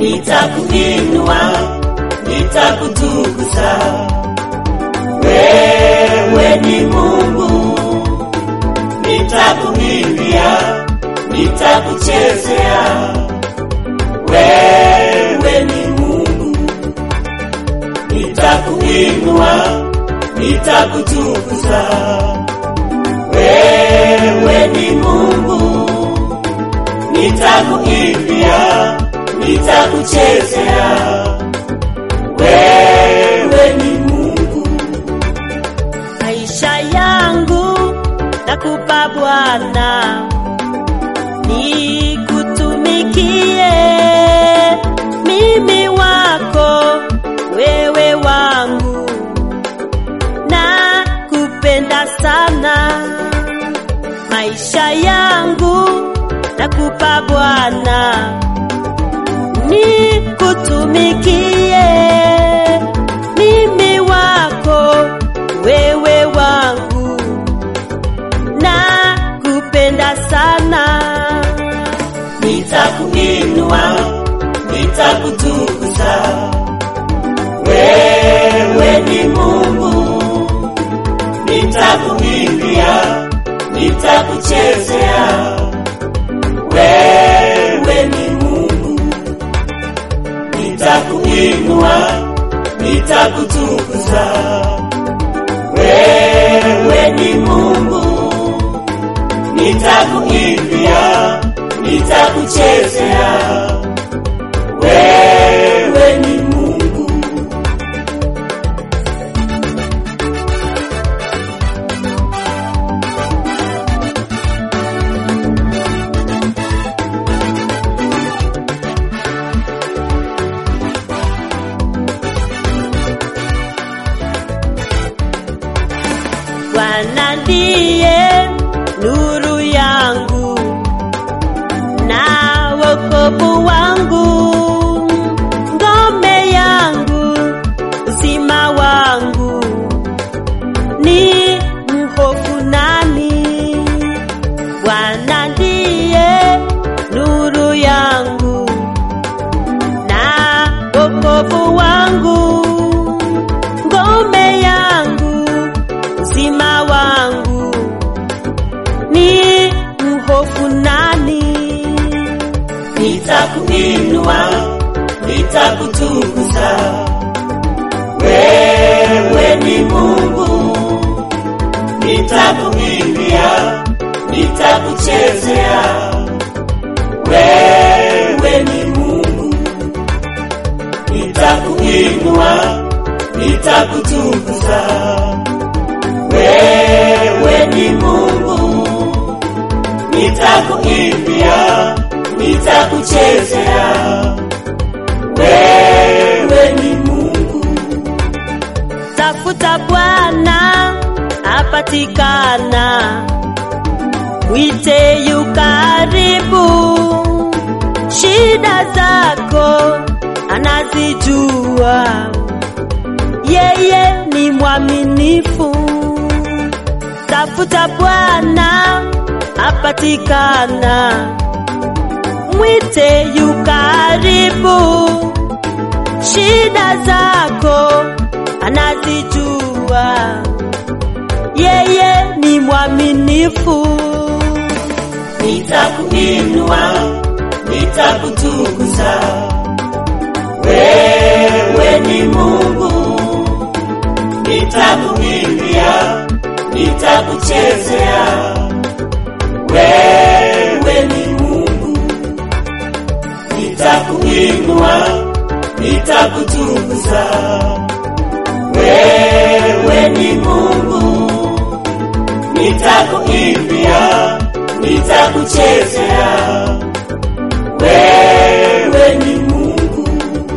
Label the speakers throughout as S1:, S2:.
S1: nitakuinua, nitakutukuza. Wewe ni Mungu, nitakuimbia, nitakuchezea. Wewe ni Mungu, nitakuinua, nitakutukuza. Wewe ni Mungu, nitakuimbia, nitakuchezea. Wewe ni Mungu,
S2: maisha yangu nakupa Bwana, nikutumikie mimi wako, wewe wangu, na kupenda sana. Maisha yangu nakupa Bwana, nikutumikie mimi wako, wewe wangu, na kupenda sana.
S1: nitakuinua, nitakutukuza. Wewe ni Mungu, nitakuimbia, nitakuchezea. Wewe ni Mungu, nitakuinua, nitakutukuza. Wewe ni Mungu, nitakuimbia, nitakuchezea. Wewe ni Mungu,
S2: Bwana ndiye nuru yangu na wokovu wangu, ngome yangu, uzima wangu, ni mhofu nani? Bwana ndiye nuru yangu na wokovu wangu, ngome yangu, uzima wangu, ni mhofu nani?
S1: nitakuinua, nitakutukuza. Wewe ni Mungu, nitakuimbia, nitakuchezea. Wewe ni Mungu, nitakuinua, nitakutukuza. Wewe ni Mungu, nitakuimbia, nitakuchezea. Wewe ni Mungu,
S2: Tafuta Bwana apatikana, mwite yu karibu. Shida zako anazijua, yeye ni mwaminifu. Tafuta Bwana apatikana, mwite yu karibu shida zako anazijua, yeye ni mwaminifu.
S1: nitakuinua, nitakutukuza. Wewe ni Mungu, nitakuimbia, nitakuchezea. Wewe ni Mungu, nitakuinua, nitakutukuza. Wewe ni Mungu, nitakuimbia, nitakuchezea. Wewe ni Mungu,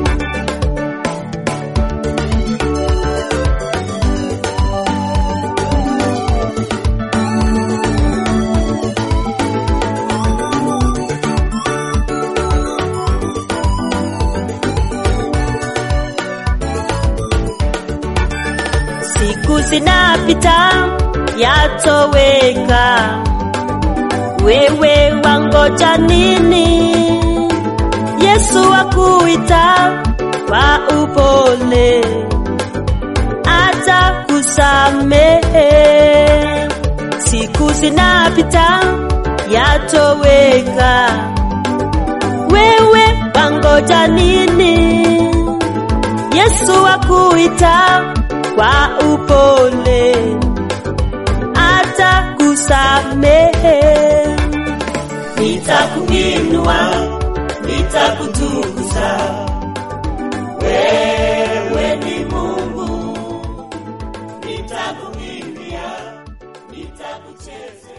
S2: Siku zinapita yatoweka, wewe wangoja nini? Yesu akuita kwa upole, atakusamehe. Siku zinapita yatoweka, wewe wangoja nini? Yesu akuita kwa upole, atakusamehe.
S1: nitakuinua nitakutukuza wewe ni mungu nitakuimbia nitakuchezea